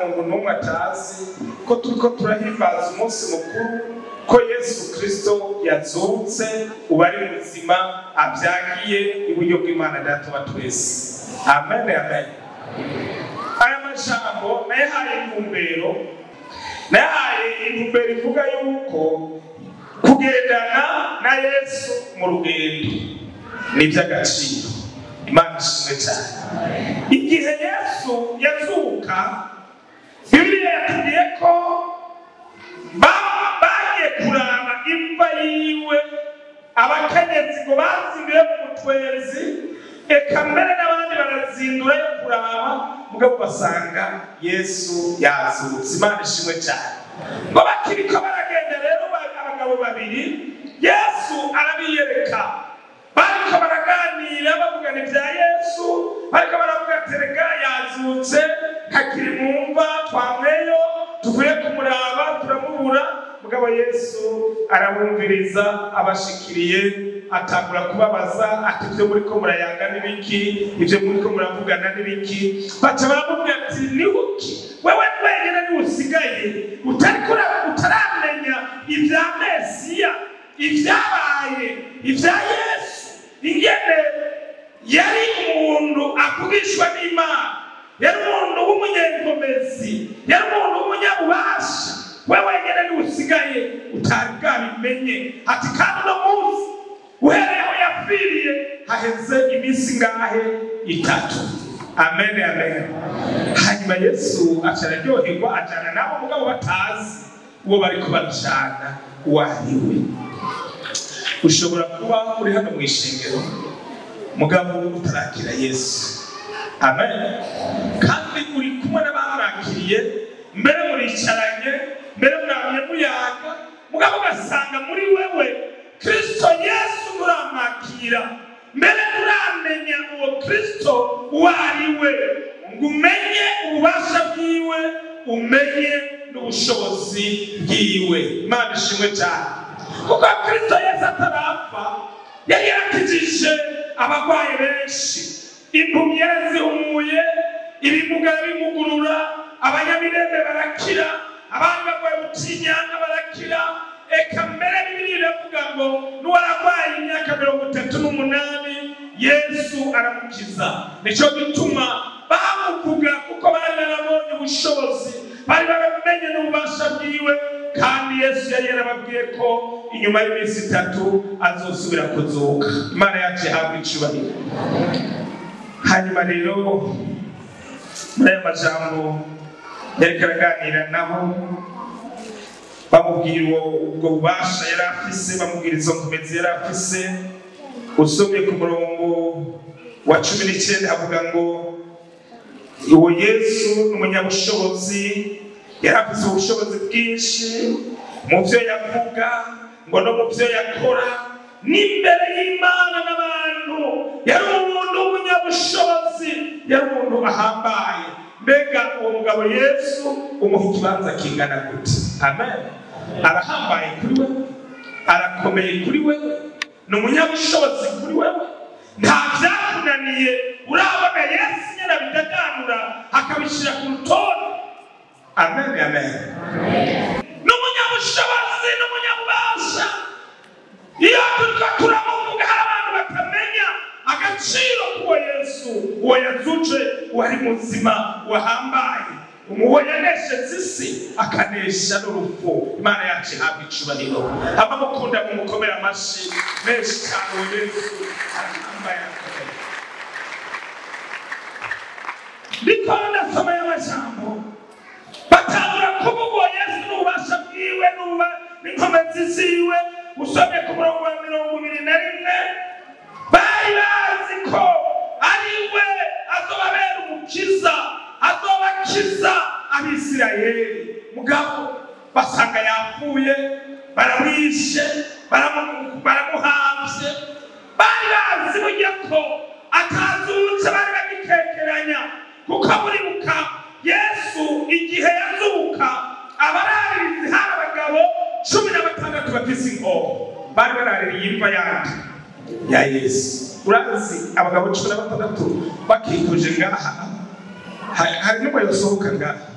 muntu n'umwe atazi ko turiko turahimbaza umunsi mukuru ko yesu kristo yazutse ubu ari muzima abyagiye iburyo bw'imana data wa twese amen amen aya majambo nayahaye intumbero nayahaye intumbero ivuga yuko kugendana na yesu mu rugendo ni iby'agaciro imana ishimwe cyane igihe yesu yazuka bibiliya yatubwiye ko ba- bagiye kuraba imva yiwe abakenyezi ngo bazinduye mu mutwezi eka mbere n'abandi barazindura yo kuraba mugabo basanga yesu yazutse imana ishimwe cyane ngo bakiriko baragenda rero ba- abagabo babiri yesu arabiyereka bariko baraganira bavugana ibya yesu bariko baravuga ati rega yazutse hakiri mu mva twamweyo tuvuye kumuraba turamubura mugabo yesu arabumviriza abashikiriye atangura kubabaza ati ibyo muriko murayaga n'ibiki ibyo muriko muravugana n'ibiki baca baramubwira ati nihuki wewe wenyine niwe usigaye utariko ura- utaramenya ibya mesiya ibyabaye ibya yesu ingene yari umuntu avugishwa n'imana yari umuntu w'umunyenkomezi yari umuntu w'umunyabubasha we wenyine niwe usigaye utari bwabimenye ati kandi uno munsi uhereye aho yapfiriye haheze iminsi ngahe itatu amen amen hanyuma yesu aca araryoherwa ajana nabo mugabo batazi uwo bariko bajana uwo ari we ushobora kuba uri hano mu ishengero mugabo utarakira yesu amen kandi uri kumwe n'abamwakiriye mbere muricaranye mbere mwamye muyaga mugabo ugasanga muri wewe kristo yesu muramwakira mbere muramenya uwo kristo uwo ari we ngo umenye ububasha bwiwe umenye n'ubushobozi bwiwe imana ishimwe cyane kuko kristo yesu atarapfa yari yarakijije abarwayi benshi impumyi yarazihumuye ibimuga bimugurura abanyamirembe barakira abandi barwaye ubutinyanga barakira eka mbere bibiri iravuga ngo n'uwararwaye imyaka mirongo itatu n'umunani yesu aramukiza nicyo gituma bamuvuga kuko bari barabonye ubushobozi bari baramenye n'ububasha bwiwe kandi yesu yari yarababwiye ko inyuma y'iminsi itatu azosubira kuzuka imana yacu ihabwa icubahiro hanyuma rero muri aya majambo yariko araganira nabo bamubwira uwo ubwo bubasha yari afise bamubwira izo nkomezi yari afise usomye ku murongo wa cumi n'icyenda havuga ngo uwo yesu ni umunyabushobozi yari afise ubushobozi bwinshi mu byo yavuga ngo no mu byo yakora n'imbere y'imana n'abantu yari umuntu w'umunyabushobozi yari umuntu ahambaye mbega uwo mugabo yesu umuha ikibanza kingana gute amen arahambaye kuri we arakomeye kuri we ni umunyabushobozi kuri wewe nta byakunaniye urabona yesu nyine abidaganura akabishyira ku rutonde amen amen ni umunyabushobozi ni umunyabubasha iyo turiko turamuvuga hari abantu batamenya agaciro k'uwo yesu uwo yazuje wari muzima wahambaye uwo yanesheje isi akanesha n'urupfu imana yacu ihabwa icubahiro abamukunda mumukomere amashi menshi cyane uwo yesu arahambaye akomeye ndiko ndasoma y'amajambo batangura kuvuga uwo yesu n'ububasha bwiwe n'uba n'inkomezi ziwe usomye ku murongo wa mirongo ibiri na rimwe bari bazi ko ari we azobabera umukiza azobakiza abisirayeli mugabo basanga yapfuye baramwishe baramu- baramuhamvye bari bazi burya ko atazutse bari bagikekeranya kuko buribuka yesu igihe yazuka abararirizi hari abagabo cumi na batandatu bafise inkoho bari baraririye imva yandi ya yesu urazi abagabo cumi na batandatu bakikuje ngaha Ha- hari n'umwe yosohoka ngaha